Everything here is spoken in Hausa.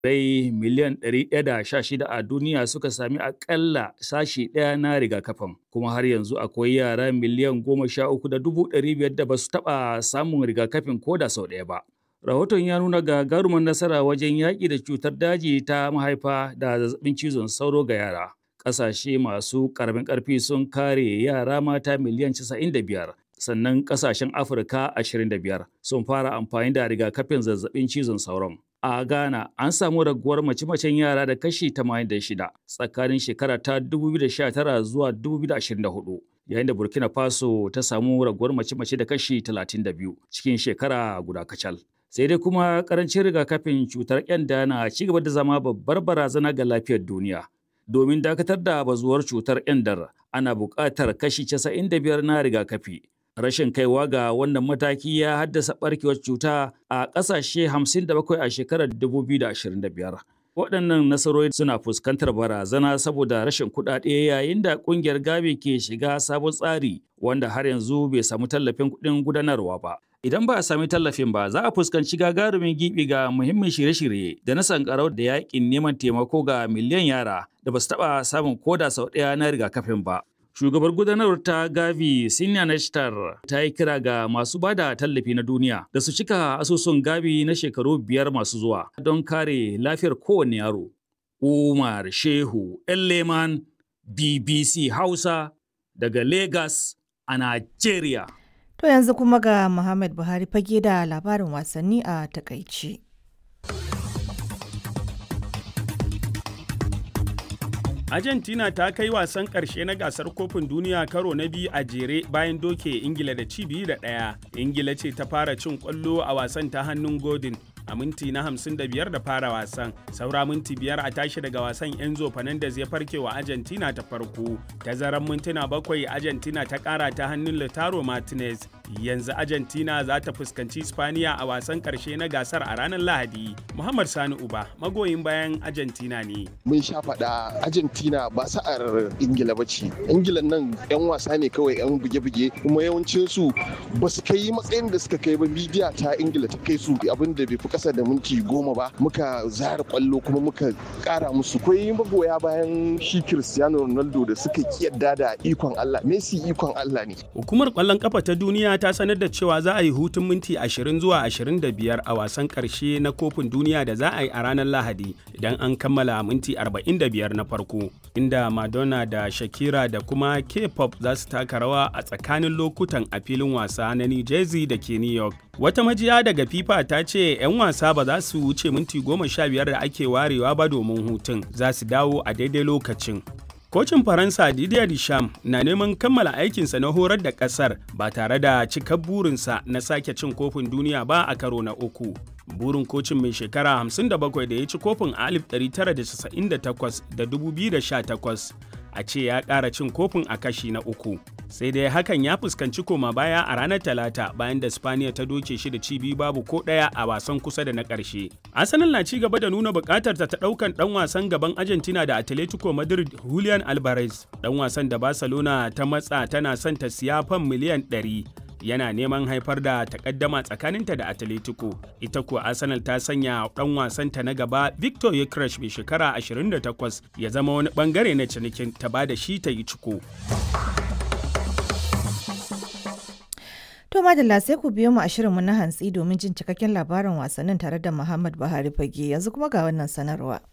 rai miliyan 116 a duniya suka sami akalla sashi ɗaya na rigakafin kuma har yanzu akwai yara miliyan 13,500 da ba su taɓa samun rigakafin ko da sau ɗaya ba. Rahoton ya nuna gagarumin nasara wajen yaƙi da cutar daji ta mahaifa da zazzabin cizon sauro ga yara. Ƙasashe masu ƙaramin ƙarfi sun kare yara mata miliyan 95 sannan ƙasashen Afirka 25 sun fara amfani da rigakafin zazzabin cizon sauron. A Ghana an samu raguwar mace-macen yara da kashi 86 tsakanin shekara ta 2019 zuwa 2024 yayin da Burkina Faso ta samu raguwar mace-mace da kashi 32 cikin shekara guda kacal. Sai dai kuma karancin rigakafin cutar kyanda na ci gaba da zama babbar barazana ga lafiyar duniya. Domin dakatar da bazuwar cutar kyandar ana buƙatar kashi 95 na rigakafi. rashin kaiwa ga wannan mataki ya haddasa barkewar cuta a ƙasashe 57 a shekarar 2025. Waɗannan nasarori suna fuskantar barazana saboda rashin kuɗaɗe yayin da ƙungiyar Gavi ke shiga sabon tsari wanda har yanzu bai samu tallafin kuɗin gudanarwa ba. Idan ba a sami tallafin ba, za a fuskanci gagarumin gibi ga muhimmin shirye-shirye da na sankarau da yaƙin neman taimako ga miliyan yara da ba su taɓa samun koda sau ɗaya na rigakafin ba. Shugabar gudanarwar ta Gavi Sinya Nashtar ta yi kira ga masu ba da tallafi na duniya da su cika asusun Gavi na shekaru biyar masu zuwa don kare lafiyar kowane yaro. Umar Shehu Leman BBC Hausa daga Lagos a Najeriya. To yanzu kuma ga Muhammad Buhari fage da labarin wasanni a takaici. Argentina ta kai wasan ƙarshe na gasar kofin duniya karo na biyu a jere bayan doke Ingila da ci biyu da ɗaya. Ingila ce ta fara cin ƙwallo a wasan ta hannun Godin a minti na 55 da fara wasan. Saura minti biyar a tashi daga wasan Enzo Fernandez ya farke wa Argentina ta farko. Tazaran mintuna bakwai Argentina ta ƙara ta hannun Lautaro Martinez. Yanzu Argentina za ta fuskanci Spaniya a wasan ƙarshe na gasar a ranar Lahadi. Muhammad Sani Uba magoyin bayan Argentina ne. Mun sha faɗa Argentina ba sa'ar Ingila ba ce. Ingila nan 'yan wasa ne kawai 'yan buge-buge kuma yawancinsu ba su kai matsayin da suka kai ba midiya ta Ingila ta kai su abin da bai fi kasa da minti goma ba muka zara kwallo kuma muka kara musu kwai magoya bayan shi Cristiano Ronaldo da suka kiyarda da ikon Allah Messi ikon Allah ne hukumar kwallon kafa ta duniya ta sanar da cewa za a yi hutun minti 20 zuwa 25 a wasan karshe na kofin duniya da za a yi a ranar Lahadi idan an kammala minti 45 na farko inda Madonna da Shakira da kuma K-pop za su taka rawa a tsakanin lokutan a filin wasa na New Jersey da ke New York wata majiya daga FIFA ta ce 'yan wasa ba za su wuce minti goma sha biyar da ake warewa ba domin hutun za su dawo a daidai lokacin. Kocin Faransa Didier Deschamps na neman kammala aikinsa na horar da ƙasar ba tare da cikar burinsa na sake cin kofin duniya ba a karo na uku. Burin kocin mai shekara 57 da ya ci kofin a 1998 da 2018 a ce ya ƙara cin kofin a kashi na uku. sai dai hakan ya fuskanci koma baya a ranar talata bayan da spaniya ta doke shi da ci biyu babu ko ɗaya a wasan kusa da na ƙarshe arsenal na ci gaba da nuna buƙatar ta ɗaukan ɗan wasan gaban argentina da atletico madrid julian alvarez ɗan wasan da barcelona ta matsa tana son ta siya fan miliyan 100 yana neman haifar da takaddama tsakaninta da atletico ita kuwa arsenal ta sanya dan wasanta na gaba victor yekresh mai shekara 28 ya zama wani bangare na cinikin ta ba da shi ta yi ciko To madalla sai ku biyo mu a shirinmu na hantsi domin jin cikakken labarin wasannin tare da Muhammad Buhari Fage yanzu kuma ga wannan sanarwa.